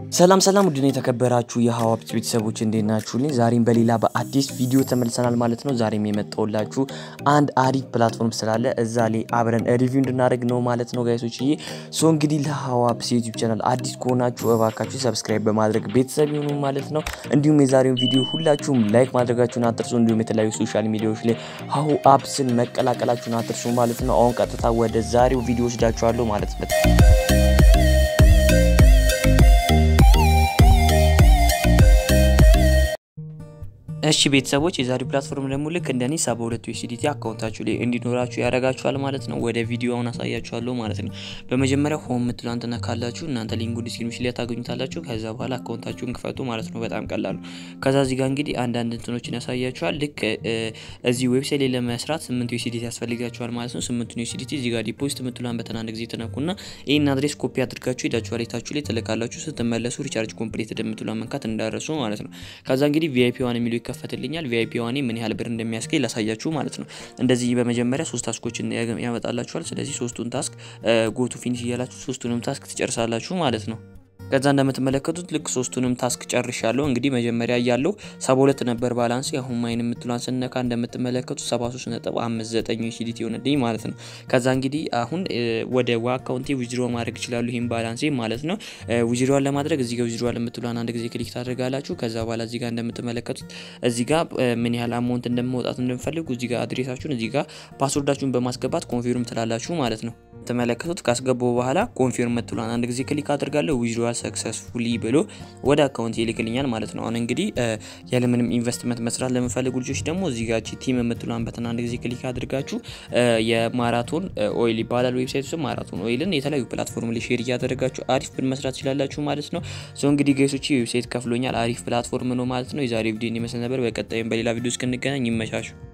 ሰላም ሰላም ውድን የተከበራችሁ የሀዋብት ቤተሰቦች እንዴት ናችሁልኝ? ዛሬም በሌላ በአዲስ ቪዲዮ ተመልሰናል ማለት ነው። ዛሬም የመጣሁላችሁ አንድ አሪፍ ፕላትፎርም ስላለ እዛ ላይ አብረን ሪቪው እንድናደርግ ነው ማለት ነው ጋይሶች። ይሄ ሶ እንግዲህ ለሀዋብት ዩቲዩብ ቻናል አዲስ ከሆናችሁ እባካችሁ ሰብስክራይብ በማድረግ ቤተሰብ ይሁኑ ማለት ነው። እንዲሁም የዛሬውን ቪዲዮ ሁላችሁም ላይክ ማድረጋችሁን አትርሱ። እንዲሁም የተለያዩ ሶሻል ሚዲያዎች ላይ ሀሁ አፕስን መቀላቀላችሁን አትርሱ ማለት ነው። አሁን ቀጥታ ወደ ዛሬው ቪዲዮ ወስዳችኋለሁ ማለት ነው። እሺ ቤተሰቦች የዛሬው ፕላትፎርም ደግሞ ልክ እንደኔ 72 ዩኤስዲቲ አካውንታችሁ ላይ እንዲኖራችሁ ያደርጋችኋል ማለት ነው። ወደ ቪዲዮውን አሳያችኋለሁ ማለት ነው። በመጀመሪያ ሆም የምትሏን ትነካላችሁ። እናንተ ሊንኩ ዲስክሪፕሽን ላይ ታገኙታላችሁ። ከዛ በኋላ አካውንታችሁን ክፈቱ ማለት ነው። በጣም ቀላሉ። ከዛ እዚህ ጋር እንግዲህ አንዳንድ እንትኖችን ያሳያችኋል። ልክ እዚህ ዌብሳይት ላይ ለመስራት 8 ዩኤስዲቲ ያስፈልጋችኋል ማለት ነው። 8 ዩኤስዲቲ እዚህ ጋር ዲፖዚት የምትሏን በተን አንድ ጊዜ ትነኩና ይህን አድሬስ ኮፒ አድርጋችሁ ሄዳችሁ ሬታችሁ ላይ ትልካላችሁ። ስትመለሱ ሪቻርጅ ኮምፕሌትድ የምትሏን መንካት እንዳረሱ ማለት ነው። ከዛ እንግዲህ ቪአይፒ ዋን የሚለው ይከፈትልኛል ቪአይፒ ዋኔ ምን ያህል ብር እንደሚያስገኝ ላሳያችሁ ማለት ነው። እንደዚህ በመጀመሪያ ሶስት ታስኮችን ያመጣላችኋል። ስለዚህ ሶስቱን ታስክ ጎቱ ፊኒሽ እያላችሁ ሶስቱንም ታስክ ትጨርሳላችሁ ማለት ነው። ከዛ እንደምትመለከቱት ልክ ሶስቱንም ታስክ ጨርሻለሁ። እንግዲህ መጀመሪያ እያለው 72 ነበር ባላንስ። አሁን ማይን የምትሏን ስነካ እንደምትመለከቱት 73.59 ዩኤስዲቲ ሆነልኝ ማለት ነው። ከዛ እንግዲህ አሁን ወደ ዋ አካውንቴ ዊዝድሮ ማድረግ ይችላሉ፣ ይህም ባላንሴ ማለት ነው። ዊዝድሮዋን ለማድረግ እዚህ ጋር ዊዝድሮዋል የምትሏን አንድ ጊዜ ክሊክ ታደርጋላችሁ። ከዛ በኋላ እዚህ ጋር እንደምትመለከቱት እዚህ ጋር ምን ያህል አማውንት እንደመውጣት እንደምፈልጉ እዚህ ጋር አድሬሳችሁን እዚህ ጋር ፓስወርዳችሁን በማስገባት ኮንፊርም ትላላችሁ ማለት ነው። ተመለከቱት ካስገባው በኋላ ኮንፊርም የምትሏን አንድ ጊዜ ክሊክ አድርጋለሁ ዊዝድሮዋል ሰክሰስፉሊ ብሎ ወደ አካውንት ይልክልኛል ማለት ነው። አሁን እንግዲህ ያለምንም ኢንቨስትመንት መስራት ለምፈልጉ ልጆች ደግሞ እዚህ ጋር ቲም የምትሏን በተን አንድ ጊዜ ክሊክ አድርጋችሁ የማራቶን ኦይል ይባላል ዌብሳይት ውስጥ ማራቶን ኦይልን የተለያዩ ፕላትፎርም ላይ ሼር እያደረጋችሁ አሪፍ ብር መስራት ትችላላችሁ ማለት ነው። ሰው እንግዲህ ገሶች ዌብሳይት ከፍሎኛል። አሪፍ ፕላትፎርም ነው ማለት ነው። የዛሬ ቪዲዮ ይመስል ነበር። በቀጣይም በሌላ ቪዲዮ እስክንገናኝ ይመቻችሁ።